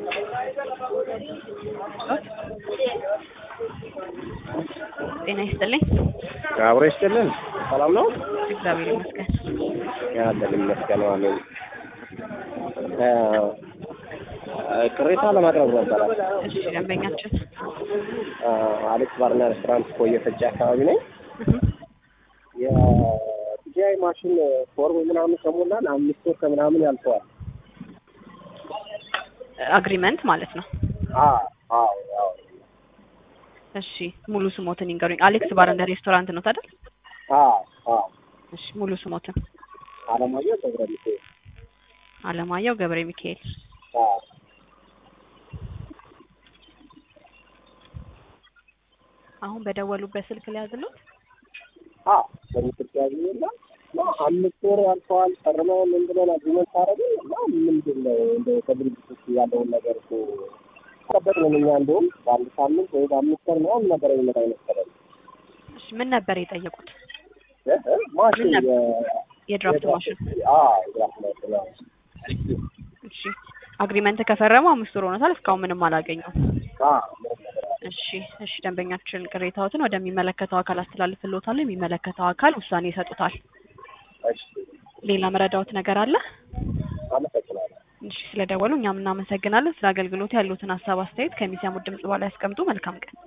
ጤና ይስጥልኝ። አብሮ ይስጥልን። ሰላም ነው? እግዚአብሔር ይመስገን። ያለን ይመስገን። አሜን። ቅሬታ ለማቅረብ ነበረ። እሺ ደንበኛችን አሌክስ ባርና ሬስቶራንት ኮየ ፈጬ አካባቢ ነኝ። እህ፣ የቲጂአይ ማሽን ፎርም ምናምን ከሞላን አምስት ወር ከምናምን ያልፈዋል። አግሪመንት ማለት ነው። አዎ አዎ አዎ እሺ ሙሉ ስሞትን ይንገሩኝ። አሌክስ ባር እንደ ሬስቶራንት ነው ታዲያ? አዎ አዎ እሺ ሙሉ ስሞትን። አለማየሁ ገብረ ሚካኤል። አለማየሁ ገብረ ሚካኤል። አዎ አሁን በደወሉበት ስልክ ሊያዝሉት አዎ በምስል ያገኘና አምስት ወር ያልፈዋል። ፈርመው ምን ብለን አግሪመንት አደረግን እና ምንድን ነው እንደ ከድርጅቶች ያለውን ነገር እኮ ጠበቅ ነው። እኛ እንደውም በአንድ ሳምንት ወይ በአምስት ወር ምናምን ነበር የሚመጣ ይመስለኝ። እሺ ምን ነበር የጠየቁት? እ እ ማሽን ምን የ- የድራፍት ማሽን። አዎ የድራፍት ማሽን አዎ። እሺ አግሪመንት ከፈረሙ አምስት ወር ሆኖታል። እስካሁን ምንም አላገኘውም። አዎ ምንም ነገር አለ። እሺ እሺ ደንበኛችን ቅሬታዎትን ወደሚመለከተው አካል አስተላልፍልዎታል። የሚመለከተው አካል ውሳኔ ይሰጡታል። እሺ ሌላ መረዳዎት ነገር አለ? አመሰግናለሁ። እሺ ስለደወሉ እኛም እናመሰግናለን። ስለ አገልግሎት ያሉትን ሀሳብ አስተያየት ከሚሰሙት ድምጽ በኋላ ያስቀምጡ። መልካም ቀን።